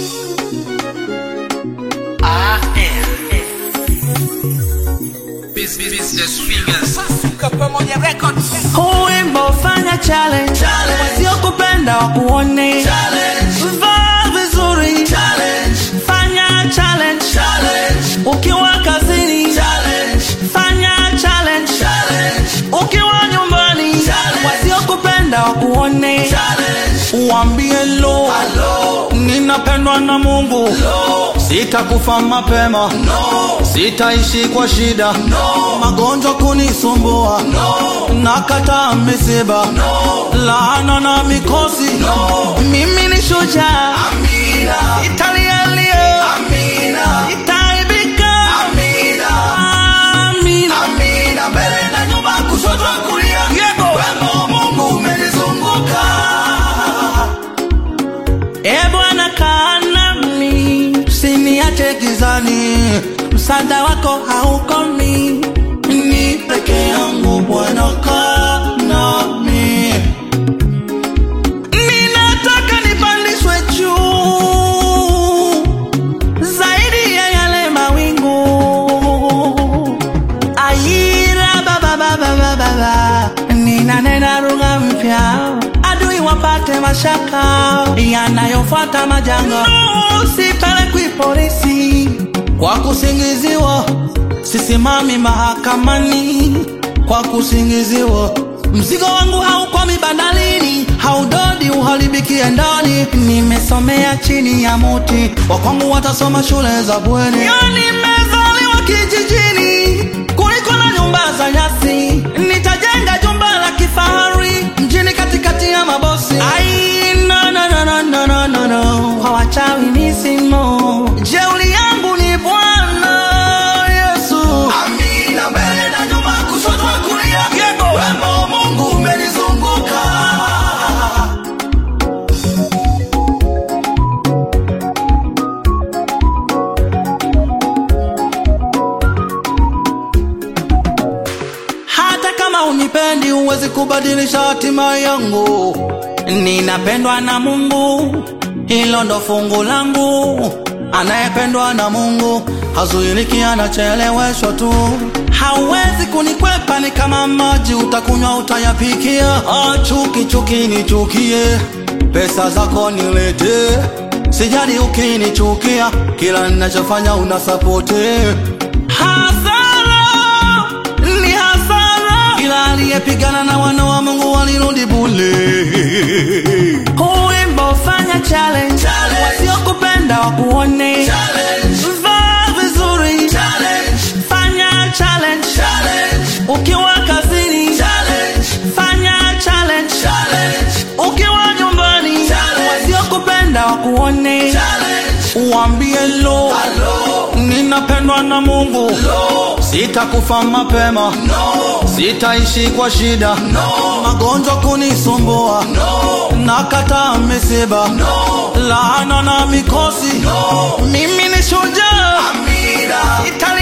Business fingers. pamoja record Huu wimbo fanya challenge, wasiokupenda wakuone, vaa vizuri, fanya challenge, ukiwa kazini, fanya challenge, ukiwa nyumbani, wasiokupenda wakuone, uambie lo, ninapendwa na Mungu, sitakufa mapema, sitaishi kwa shida, magonjwa kunisumbua, nakataa misiba, laana na mikosi, mimi ni shujaa, italialia, itaibika, amina. E Bwana kaa nami, usiniache gizani, msaada wako haukomi, ni peke yangu Bwana kaa nami. Ninataka nipandishwe juu zaidi ya yale mawingu. Aira baba baba baba baba, ninanena lugha mpya, adui wapate mashaka yanayofuata majanga. Sipelekwi polisi kwa kusingiziwa, sisimami mahakamani kwa kusingiziwa. Mzigo wangu haukwami bandalini, haudodi uharibikie ndani. Nimesomea chini ya muti, wakwangu watasoma shule za bweni. Nimezaliwa kijijini kuliko na nyumba za nyasi, nitajenga jumba la kifahari mjini katikati ya mabosi. Ai, no, no, no, no, no, no, no, no. Kwa wachawi ni simo, jeuli yangu ni Bwana Yesu. Hata kama unipendi, huwezi kubadilisha hatima yangu. Ninapendwa na Mungu, hilo ndo fungu langu. Anayependwa na Mungu hazuiliki, anacheleweshwa tu. Hauwezi kunikwepa, ni kama maji, utakunywa utayapikia. Ah, chuki chuki nichukie, pesa zako niletee. Sijali ukinichukia, kila ninachofanya unasapote. Hasara ni hasara, ila aliyepigana na wana wa Mungu walirudi bule. Huu wimbo fanya challenge, wasiokupenda wakuone, vaa vizuri, fanya challenge, ukiwa kazini, fanya challenge, ukiwa nyumbani, wasiokupenda wakuone, uambie lo, ninapendwa na Mungu, sitakufa mapema, sitaishi kwa shida, magonjwa kunisumbua, nakataa misiba, laana na mikosi, mimi ni shujaa, Italia